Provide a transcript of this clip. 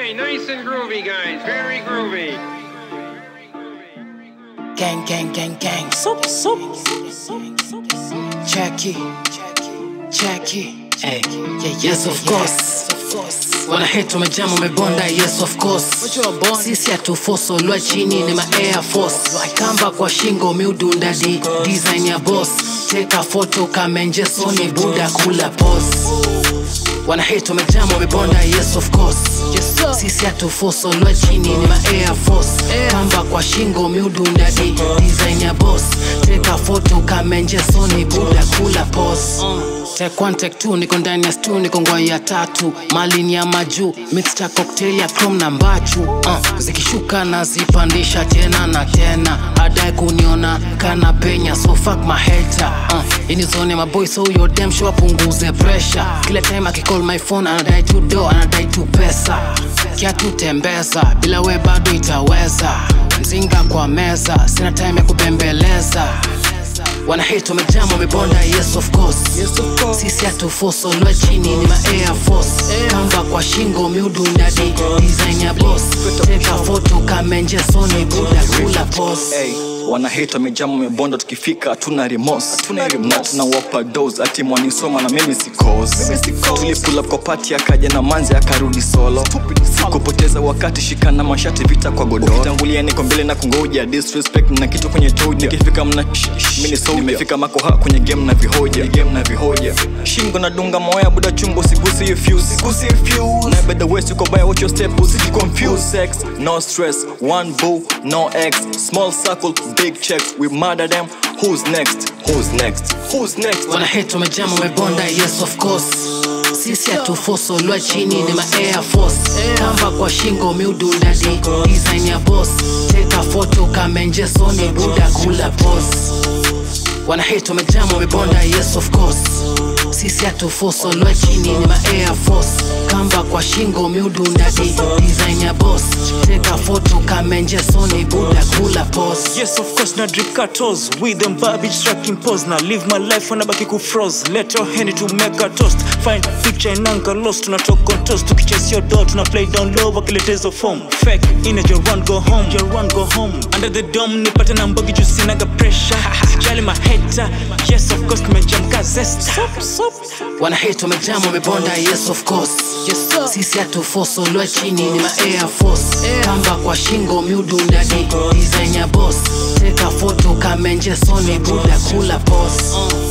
right, nice and groovy, guys. Very groovy. Gang, gang, gang, gang. Sup, sup. Jackie, Jackie. Hey, yeah, yes, of course. Wana hate wamejama wamebonda, yes of course. Sisi hatufoso lwa chini ni ma air force. Kamba kwa shingo miudunda di design ya boss. Teka photo kamenje soni buda kula pose. Wana hate wamejama wamebonda, yes of course. Sisi hatufoso lwa chini ni ma air force. Kamba kwa shingo miudunda di design ya boss. Teka photo kamenje soni buda kula pose. Take one, take two, niko ndani ya stu, niko ngwai ya tatu malini ya majuu mixture cocktail ya chrome na mbachu uh, zikishuka na zipandisha tena na tena adai kuniona kana penya so fuck my hater uh, ini zone maboy so yo dem show apunguze pressure kila time akicall my phone anadai tu do anadai tu pesa kiatu tembeza bila we bado itaweza mzinga kwa meza sina time ya kubembeleza wana hate wamejama wamebonda yes of course sisi hatufoso lwa chini ni ma air force kamba kwa shingo miudunda di design ya boss teka photo kamenje soni buda kula pose Hey, wana hate wamejama wamebonda tukifika hatuna remorse na tunawapa dose ati mwanisoma na mimi sikos tulipula kwa pati akaja na manzi akarudi solo kupoteza wakati shikana mashati vita kwa godoro ukitangulia niko mbele na kungoja disrespect na kitu kwenye toja nikifika mna mini soldier nimefika makoha kwenye game na vihoja game na vihoja shingo na dunga moya buda chungo sigusi hiyo fuse sigusi hiyo fuse na by the west uko by watch your step usiji confuse sex no stress one boo no ex small circle big checks we murder them who's next who's next who's next wana hate wamejama wamebonda yes of course sisi hatufoso lwa chini ni ma air force kamba kwa shingo miudunda di design ya boss teka photo kamenje soni buda kula pose wana hate wamejama wamebonda yes of course sisi hatufoso lwa chini ni ma air force kamba kwa shingo miudunda di design ya boss teka photo kamenje soni buda kula pose Yes, of course, na drip cartos with them barbage tracking pose. Now live my life when I back you froze. Let your hand to make a toast. Find picture in anger lost. Tuna talk on toast. Tukichase your door, tuna play down low. Wakiletezo form. Fake in your run go home. Your run go home. Under the dome, nipate na mbogi juu sinaga pressure. Sijali my hater. Yes, of course, nimejamka zesta. wana hate wamejama wamebonda yes of course sisi hatufoso lwa chini ni ma air force kamba kwa shingo miudunda di design ya boss teka photo kamenje soni buda kula pose